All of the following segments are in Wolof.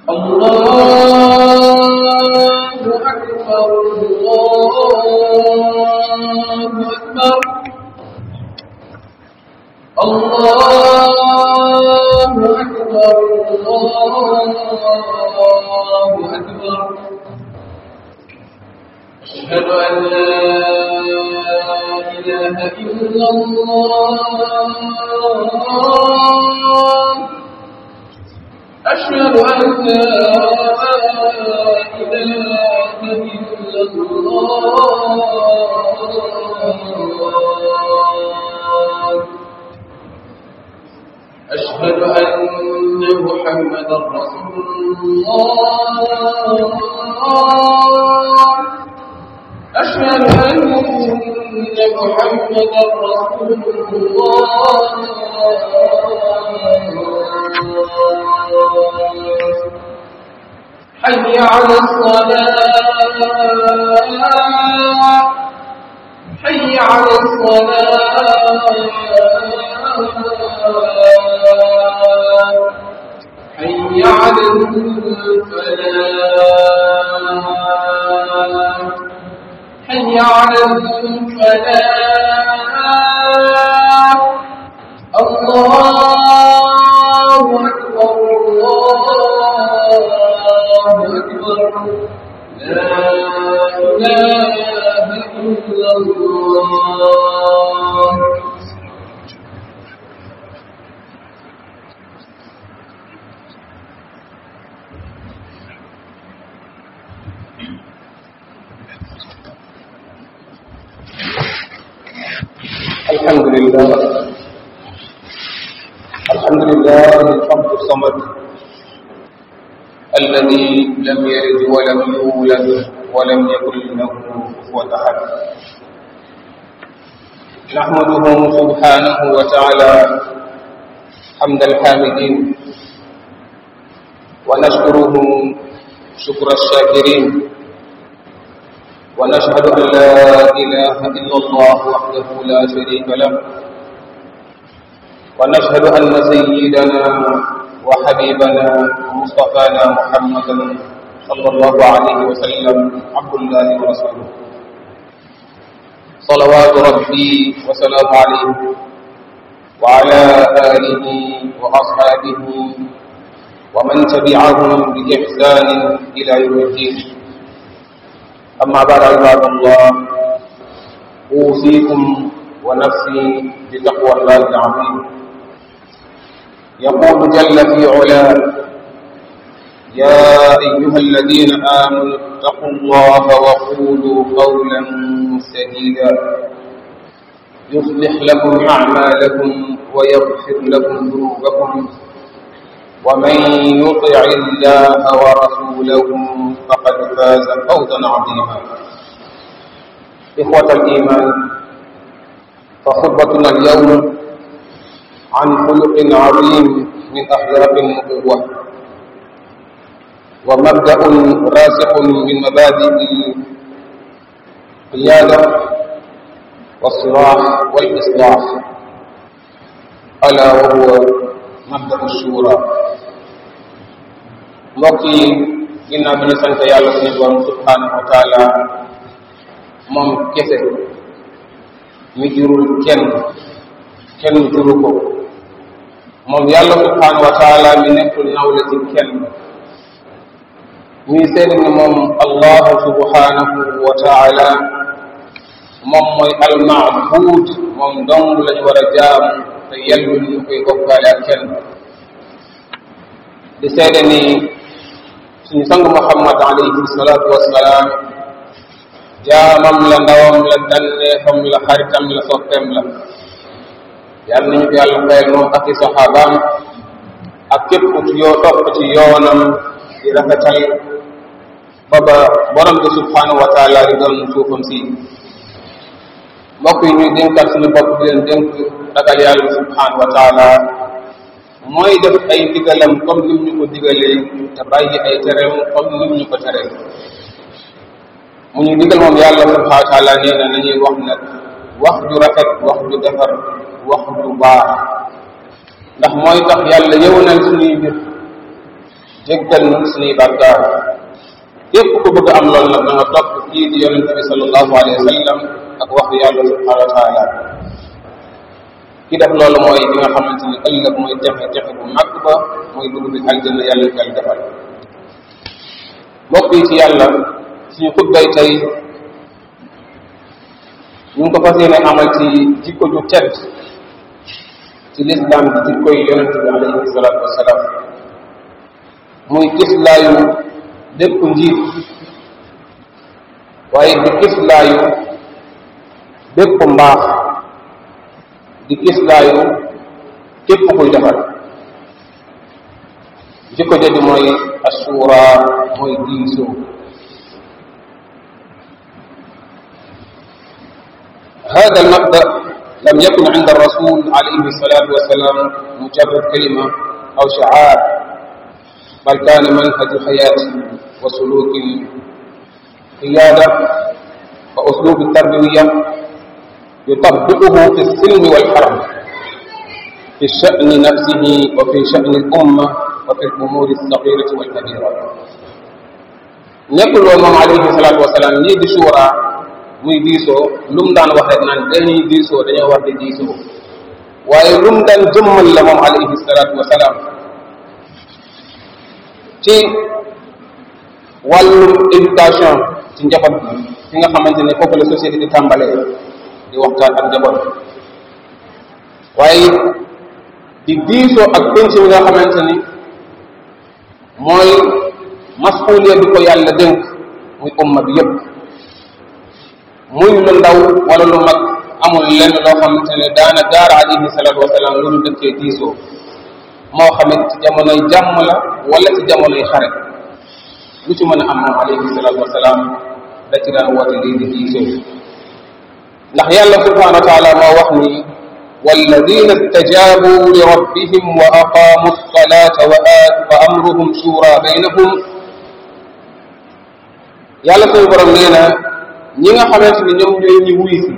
الله أكبر الله أكبر الله أكبر الله أكبر أشهد أن لا إله إلا الله أشهد أن لا إله إلا الله أشهد أن محمدا رسول الله أشهد أن محمدا رسول الله حي على الصلاة حي على الصلاة حي على الفلاح حي على الفلاح الله أكبر الله أكبر لا إله إلا الله الحمد لله الحمد لله الحمد الصمد الذي لم يلد ولم يولد ولم يكن له كفوا احد نحمده سبحانه وتعالى حمد الحامدين ونشكره شكر الشاكرين ونشهد أن لا إله إلا الله وحده لا شريك له ونشهد أن سيدنا وحبيبنا ومصطفانا محمدا صلى الله عليه وسلم عبد الله ورسوله صلوات ربي وسلام عليه وعلى آله وأصحابه ومن تبعهم بإحسان إلى يوم الدين أما بعد عباد الله أوصيكم ونفسي بتقوى الله العظيم يقول جل في علاه يا أيها الذين آمنوا اتقوا الله وقولوا قولا سديدا يصلح لكم أعمالكم ويغفر لكم ذنوبكم ومن يطع الله ورسوله فقد فاز فوزا عظيما إخوة الإيمان فخطبتنا اليوم عن خلق عظيم من أخلاق النبوة ومبدأ راسخ من مبادئ القيادة والصلاح والإصلاح ألا وهو مبدأ الشورى mbokk yi ginnaaw bi ñu sant yàlla suñu borom subhanahu wa taala moom kese mi jurul kenn kenn juru ko moom yàlla subhanahu wa taala mi nekkul nawle ci kenn ñuy seeni ni moom allahu subhanahu wa taala moom mooy almaabuud moom dong lañu war a jaamu te yellul ñu koy bokkaale ak kenn di seede ni suñu sang muhammad alayhi salaatu wassalaam jaamam la ndawam la danneefam la xaritam la soppeem la yàlla nañu ko yàlla fayal moom ak i saxaabaam ak képp ku yoo topp ci yoonam di rafetal ba ba borom bi subhanahu wa taala di doon suufam si mbokk yi ñuy dénkaat suñu bopp di leen dénk ragal yàlla subhanahu wa taala mooy def ay digalam comme nim ñu ko digalee te bàyyi ay tereem comme nim ñu ko teree mu ñu digal moom yàlla subhanahu wa taala nee na nañuy wax nag wax ju rafet wax ju defar wax ju baax ndax mooy tax yàlla yëwanal suñuy mbir jéggal nu suñuy bàkkaar képp ku bëgg am loolu nag da nga topp kii di yonente bi sallallahu alayhi wa sallam ak waxu yàlla subhanahu wa taala ki def loolu mooy li nga xamante ni ëllëg mooy texe texe bu mag ba mooy dugg bi aljanna yàlla ñu yàlla defal mbokk yi ci yàlla suñu xutbay tey ñu ngi ko fas yéene amal ci jikko ju tedd ci lislaam bi jikko yi yonente bi alayhi salaatu wasalaam muy kislaayu bépp njiit waaye di kislaayu bépp mbaax di kislaayu képp kuy defar jikko jooju mooy assuura mooy diisoo هذا المبدأ لم يكن عند الرسول عليه الصلاة والسلام مجرد كلمة أو شعار بل كان منهج حياة وسلوك القيادة وأسلوب التربوية يطبقه في السلم والحرب في الشأن نفسه وفي شأن الأمة وفي الأمور الصغيرة والكبيرة nekkul woon moom alayhi salaatu wasalaam ñii di suura muy diisoo lu mu daan wax rek naan dañuy diisoo dañoo war di diisoo waaye lu mu daan jëmmal la moom alayhi salaatu wasalaam ci wàllum éducation ci njaboot bi fi nga xamante ne foofu la société di tàmbalee di waxtaan ak njaboot waaye di diisoo ak penc mi nga xamante ni mooy masuuliya bi ko yàlla dénk muy umma bi yépp muy lu ndaw wala lu mag amul lenn loo xamante ne daana gaar alayhi salaatu wasalaam lu ñu dëkkee diisoo moo xamit ci jamonoy jàmm la wala ci jamonoy xare lu ci mën a am moom alayhi salaatu wasalaam da ci daan woote lii di diisoo ndax yàlla subhanahu wa taala moo wax ni والذين استجابوا لربهم وأقاموا الصلاة وأمرهم شورى بينهم yàlla suñu borom nee na ñi nga xamante ni ñoom ñooy ñi wuy si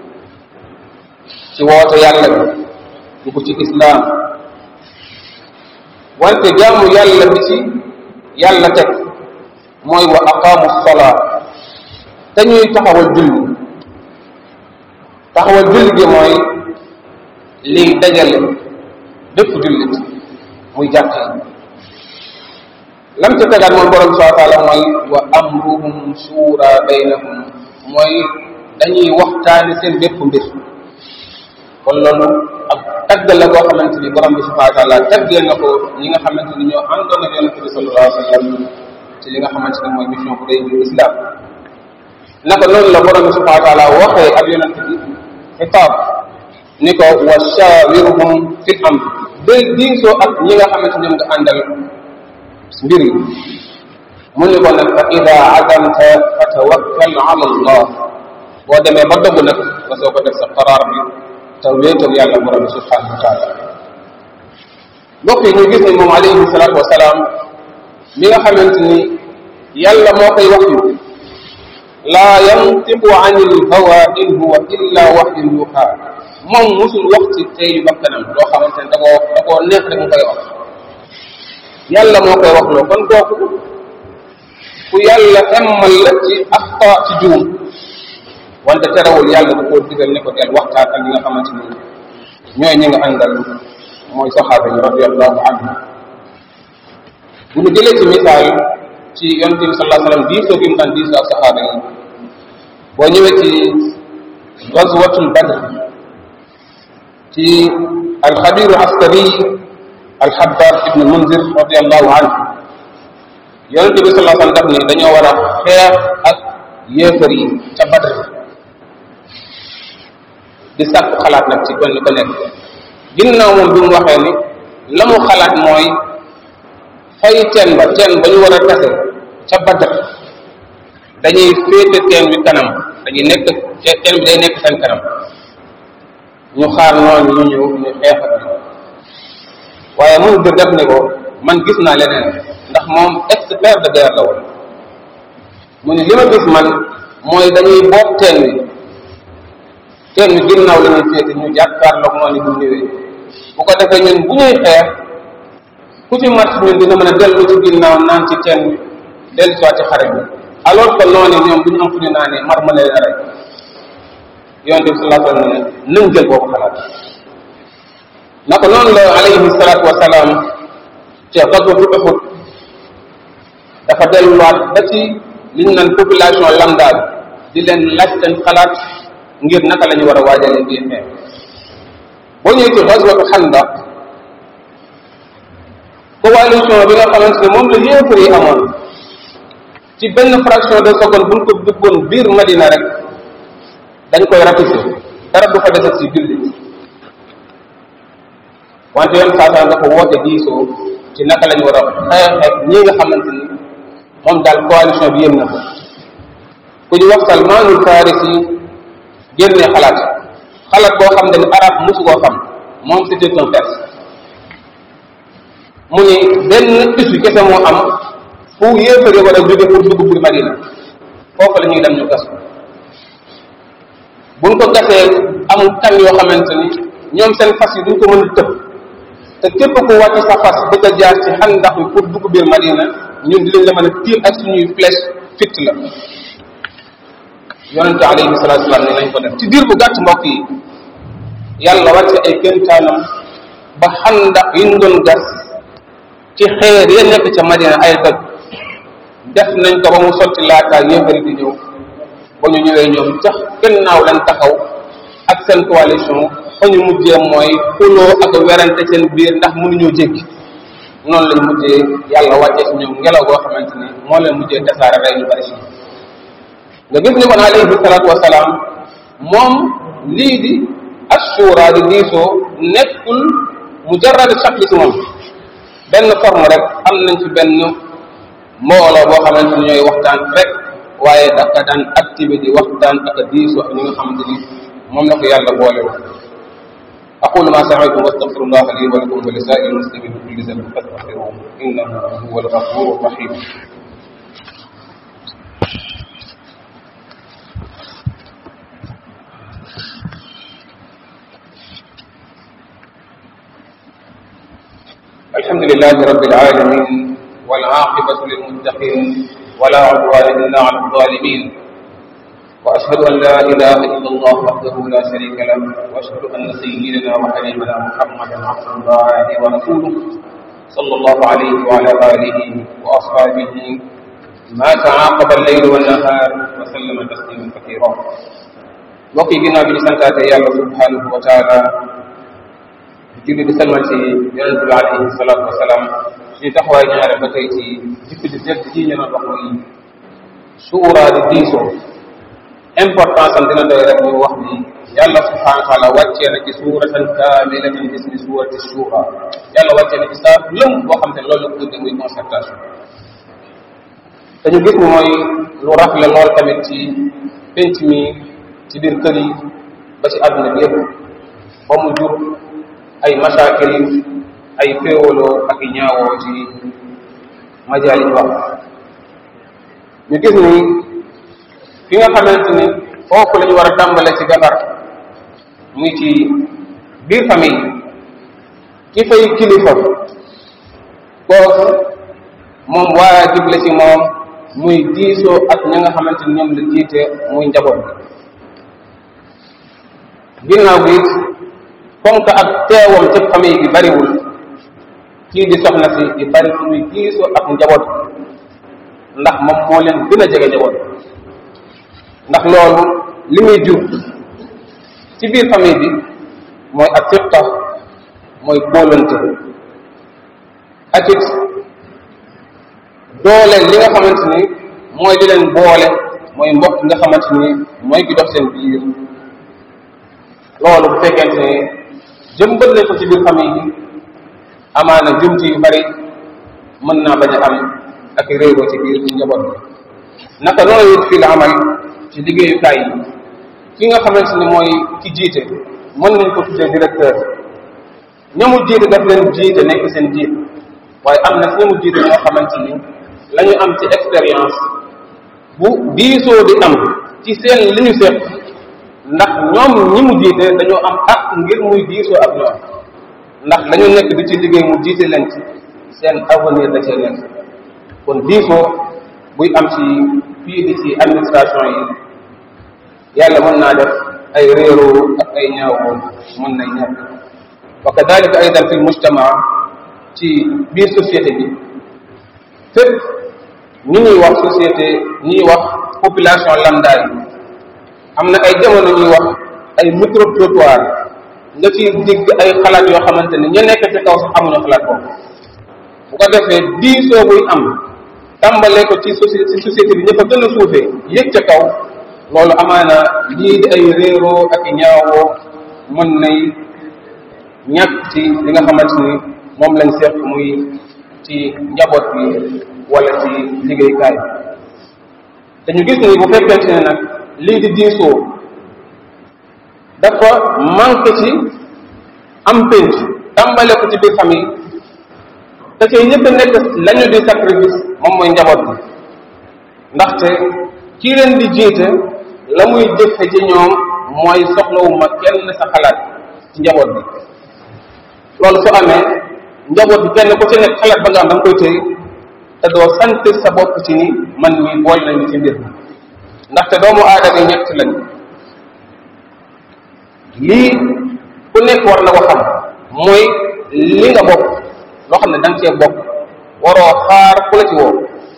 ci woote yàlla bi dugg ci islaam wante jaamu yàlla bi ci yàlla teg mooy wa aqaamu salaa te ñuy taxawal julli taxawal julli gi mooy liy dajale bépp jullit muy jàkk yi lam ca tegaat moom borom subhanahu wa taala mooy wa amruhum suura baynahum mooy dañuy waxtaani seen bépp mbir kon loolu ab tagg la boo xamante ni borom bi subhanahu wa taala taggee na ko ñi nga xamante ni ñoo àndoon ak yonente bi sallallahu alayhi wa sallam ci li nga xamante ni mooy mission bu day bi islam naka noonu la borom bi subhanahu wa taala waxee ak yonente bi xitaab ni ko wa shawirhum fil amr day diisoo ak ñi nga xamante ñoom nga àndal mbir yi mu ni ko nag fa ida azamta fa tawakkal ala allah boo demee ba dogg nag nga soo ko def sa qaraar bi te wéetal yàlla borom bi subhanahu wa taala mbokk yi ñu gis ni moom alayhi salatu wasalaam mi nga xamante ni yàlla moo koy wax yu laa yantiqu an il hawa in huwa illa waxyun yuuxa moom musul wax ci teyu bakkanam loo xamante ne da koo da koo neex rek mu koy wax yàlla moo koy wax loo kon kooku ku yàlla emmal la ci axta ci juum wante terewul yàlla da koo digal ne ko del waxtaan ak ñi nga xamante ni ñooy ñi nga àndal mooy saxaaba yi radiallahu anhu bu ñu jëlee ci misaal ci yonente bi sallallahu alayhi wasallam diisoo gi mu daan diisoo ak saxaaba yi boo ñëwee ci gazwatul badr ci alxabiru askari alxabbab ibn munzir radiallahu anhu yonente bi sallallahu alayhi wasallam daf ni dañoo war a xeex ak yéefar yi ca badr di sàkku xalaat nag ci kenn ko nekk ginnaaw moom bi mu waxee ni la mu xalaat mooy fay teen ba teen ba ñu war a tase ca badr dañuy féete teen bi kanam dañuy nekk teen bi day nekk seen kanam ñu xaar noonu ñu ñëw ñu xeex ak ñoom waaye mun di def ni ko man gis naa leneen ndax moom expert de guerre la woon mu ni li ma gis man mooy dañuy boot teen bi teen bi ginnaaw la ñuy féete ñu jàkkaarloog noonu bu ñëwee bu ko defee ñun bu ñuy xeex ku ci mat ñun dina mën a dellu ci ginnaaw naan ci teen bi dellu si waat ci xare bi alors que noonu ñoom bu ñu am fu ñu naanee mar ma leen rek yonente bi sallallahu alayhi wa sallam ne nañ jël boobu xalaat naka noonu la alayhi salaatu wasalaam ci gazwatu Uhud dafa delluwaat ba ci li ñu naan population lambda di leen laaj seen xalaat ngir naka la ñu war a waajalee biir xeex boo ñëwee ci gazwatu Xandaq coalition bi nga xamante ne moom la yéefar yi amoon ci benn fraction de seconde buñ ko duggoon biir Madina rek dañ koy ratissé dara du fa desat si jullit wante yoon saasaan dafa woote diisoo ci naka lañu war a xeex ak ñi nga xamante ni moom daal coalition bi yëm na ko ku ñu wax Salmaanul Farisi génne xalaat xalaat boo xam ne ni arab mosu koo xam moom c'était un perse mu ni benn issue kese moo am fu yéefare war a jóge pour dugg pour Madina foofu la ñuy dem ñu gas buñ ko gasee am kan yoo xamante ni ñoom seen fas yi duñ ko mën a tëb te képp ku wàcc sa fas bëgg a jaar ci xandax bi pour dugg biir Madina ñun dinañ la mën a tiir ak suñuy flèche fitt la yonente alayhi salatu salaam ne nañ ko def ci diir bu gàtt mbokk yi yàlla wàcce ay kéemtaanam ba xandax yi ñu doon gas ci xeer ya nekk ca Madina ay dëkk def nañ ko ba mu sotti laataa yéefari di ñëw ba ñu ñëwee ñoom cax gannaaw lañ taxaw ak seen coalition fa ñu mujjee mooy xuloo ak werante seen biir ndax mënuñoo jéggi noonu lañ mujjee yàlla wàccee si ñoom ngelaw goo xamante ni moo leen mujjee tasaare rey ñu bari si nga gis ni kon alayhi salaatu wasalaam moom lii di assura di diisoo nekkul mujarrad shakli si moom benn forme rek am nañ ci benn mbooloo boo xamante ni ñooy waxtaan rek waaye dafa daan activé di waxtaan ak a diisoo ak ñi nga xamante ni moom la ko yàlla boole woon أقول ما سمعتم واستغفر الله لي ولكم ولسائر المسلمين من كل ذنب فاستغفروه إنه هو الغفور الرحيم الحمد لله رب العالمين والعاقبة للمتقين ولا عدوان إلا على الظالمين وأشهد أن لا إله إلا الله وحده لا شريك له وأشهد أن سيدنا وحبيبنا محمدا عبد الله ورسوله صلى الله عليه وعلى آله وأصحابه ما تعاقب الليل والنهار وسلم تسليما كثيرا وقي بنا بلسانة الله سبحانه وتعالى julli di salmal ci yonente bi alayhi salatu wasalaam suñu taxawaay ñaare ba tey ci jikko di jëkk ji ñu doon wax muy suura di diisoo importance am dina doy rek ñu wax ni yàlla subhanahu wa taala wàccee na ci suuratan kaamilatan bismi suurati suura yàlla wàccee na ci saa lëm boo xam te loolu la ko tuddee muy concertation dañu gis ni mooy lu rafle lool tamit ci penc mi ci biir kër yi ba ci àdduna bi yëpp ba mu jur ay masaakil ay féewaloo ak i ñaawoo ci majaali wax ñu gis ni fi nga xamante ni foofu la ñu war a tàmbale ci defar muy ci biir famille ki fay kilifa kooku moom waajib la ci moom muy diisoo ak ñi nga xamante ni ñoom la jiite muy njaboot bi ginnaaw bi it comme que ak teewam ci famille bi bariwul kii di soxna si di bari muy diisoo ak njaboot ndax moom moo leen gën a jege njaboot ndax loolu li muy jur ci biir famille bi mooy ak fiqa mooy kóolante ak it doole li nga xamante ni mooy li leen boole mooy mbokk nga xamante ni mooy ki dox seen biir loolu bu fekkente ne jëmbal nañ ko ci biir famille bi amaana jumti yu bari mën naa bañ a am ak réeroo ci biir ci njaboot bi naka noonu it fii la amal ci liggéeyukaay yi ki nga xamante ni mooy ki jiite mën nañ ko tuddee directeur ñamu jiite daf leen jiite nekk seen jiit waaye am na si ñamu jiite ñoo xamante ni la ñu am ci expérience bu diisoo di am ci seen li ñu seet ndax ñoom ñi mu jiite dañoo am ak ngir muy diisoo ak ñoom ndax la ñu nekk di ci liggéey mu jiite leen ci seen avenir da cee nekk kon diisoo buy am ci fii di ci administration yi yàlla mën naa def ay réeroo ak ay ñaawoo mën nay ñàkk wa kadalika aydan fi mujtama ci biir société bi fépp ñi ñuy wax société ñuy wax population lambda yi am na ay jamono ñuy wax ay micro trottoir nga ci digg ay xalaat yoo xamante ne ña nekk ci kaw sax amuñu xalaat boobu bu ko defee diisoo buy am tàmbalee ko ci société ci société bi ña fa gën a suufee yëg ca kaw loolu amaana lii di ay réeroo ak ñaawoo mën nay ñàkk ci li nga xamante ni moom lañ seq muy ci njaboot bi wala ci liggéeykaay te ñu gis ni bu fekkente ne nag lii di diisoo dafa manqué ci am pénc tàmbale ko ci biir famille te cay ñëpp nekk lañu di sacrifice moom mooy njaboot bi ndaxte kii leen di jiite la muy jëfe ci ñoom mooy soxlawuma kenn sa xalaat ci njaboot bi loolu su amee njaboot bi kenn ku ci nekk xalaat ba nga am da nga koy téye te doo sant sa bopp ci ni man mii bool nañu ci mbir mi ndaxte doomu aadama ñett lañ lii ku nekk war na ko xam mooy li nga bokk loo xam ne da nga cee bokk waroo xaar ku la ci woo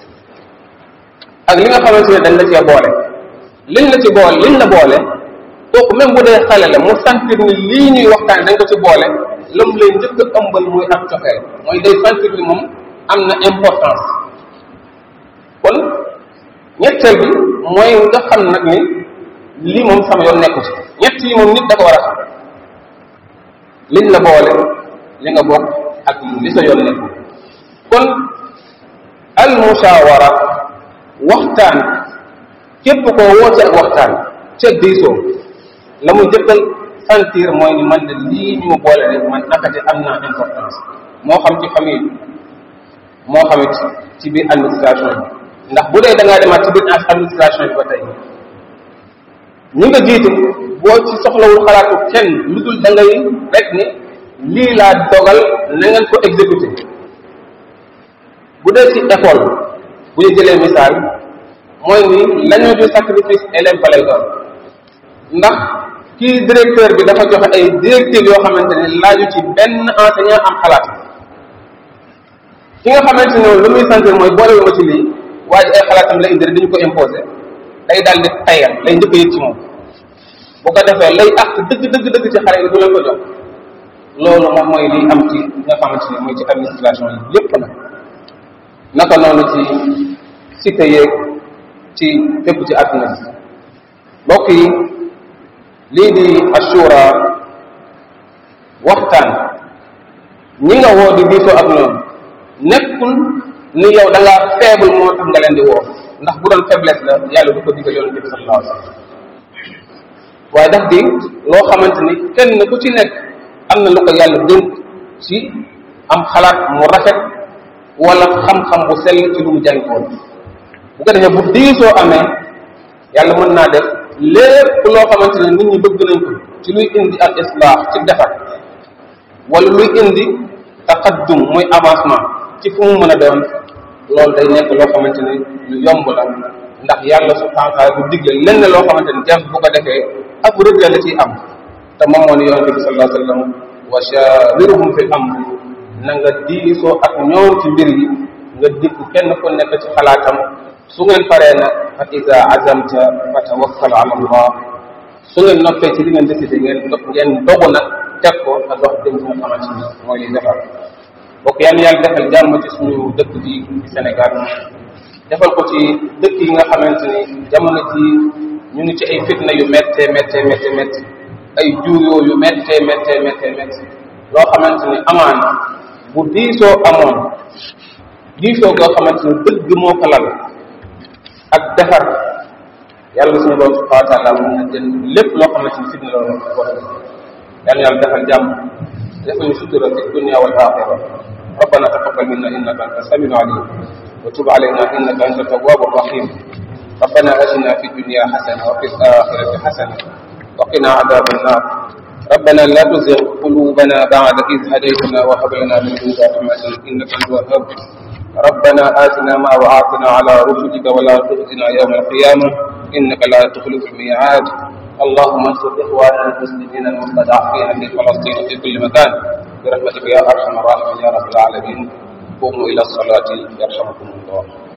ak li nga xamante ne dañ la cee boole liñ la ci boole liñ la boole kooku même bu dee xale la mu sentir ni lii ñuy waxtaan dañ ko ci boole lam lay njëkk a ëmbal muy ak coxeel mooy day sentir ni moom am na importance kon ñetteel bi mooy nga xam nag ni lii moom sama yoon nekku ci ñett yi moom nit da ko war a xam liñ la boole li nga bokk ak li sa yoon nekku kon al mushawara waxtaan képp koo woote ak waxtaan ca diisoo la muy jëkkal sentir mooy ni man de lii ñu ma boole de man nakate am naa importance moo xam ci famille moo xamit ci biir administration bi ndax bu dee da ngaa demaat ci biir administration bi ba tey ñi nga jiite boo ci soxlawul xalaatu kenn lu dul da ngay rek ni lii laa dogal na ngeen ko exécuté bu dee ci école bu ñu jëlee misaal mooy ni lañu du sacrifice élève ba lay doon ndax kii directeur bi dafa joxe ay directives yoo xamante ne laaju ci benn enseignant am xalaat ki nga xamante ne lu muy sentir mooy boole ma ci lii waaye ay xalaatam la indi dañu ko imposé day daal di tayal lay njëkk a yëg ci moom bu ko defee lay ak dëgg dëgg dëgg ci xale yi du leen ko jox loolu moom mooy liy am ci nga xamante ne mooy ci administration yi yépp nag naka noonu ci cité yeeg ci fépp ci àdduna bi mbokk yi lii di assura waxtaan ñi nga woo di diisoo ak ñoom nekkul ni yow da ngaa faible moo tax nga leen di woo ndax bu doon faiblesse la yàlla du ko digal yonente bi sallallahu alayhi wasallam waaye daf di loo xamante ni kenn ku ci nekk am na lu ko yàlla dénk ci am xalaat mu rafet wala xam-xam bu sell ci lu mu jàngoon bu ko defee bu diisoo amee yàlla mën naa def lépp loo xamante ne nit ñi bëgg nañ ko ci luy indi al islaax ci defar wala luy indi taqaddum muy avancement ci fu mu mën a doon loolu day nekk loo xamante ni lu yomb la ndax yàlla subhanahu wa taala du digle lenn loo xamante ni jàmm bu ko defee ak rëdd la ciy am te moom moo ni yonente bi sallallahu alayhi wa sallam wa shawiruhum fi amri na nga diisoo ak ñoom ci mbir yi nga dikk kenn ku nekk ci xalaatam su ngeen paree nag fa ida azamta fa tawakkal ala allah su ngeen noppee ci li ngeen décidé ngeen ngeen dogu nag teg ko nga dox dem ci nga xamante ni mooy li defar bokk yàlla yàlla defal jàmm ci suñu dëkk bi ci Sénégal defal ko ci dëkk yi nga xamante ni jamono ji ñu ngi ci ay fitna yu méttee méttee méttee métti ay juuyoo yu méttee méttee méttee métti loo xamante ni amaana bu diisoo amoon diisoo goo xamante ni dëgg moo ko lal ak defar yàlla suñu borom subhanahu wa taala mun na jël lépp loo xamante ni fitna loolu wax yàlla yàlla defal jàmm defal ñu sutura fi dunia wal axira ربنا تقبل منا انك انت السميع العليم وتب علينا انك انت التواب الرحيم ربنا اتنا في الدنيا حسنه وفي الاخره حسنه وقنا عذاب النار ربنا لا تزغ قلوبنا ذنوبنا بعد إذ هديتنا وهب لنا من لدنك رحمة إنك أنت الوهاب ربنا آتنا ما وعدتنا على رسلك ولا تخزنا يوم القيامة إنك لا تخلف الميعاد اللهم انصر إخواننا المسلمين المستضعفين في فلسطين في كل مكان برحمتك يا أرحم الراحمين يا رب العالمين قوموا إلى الصلاة يرحمكم الله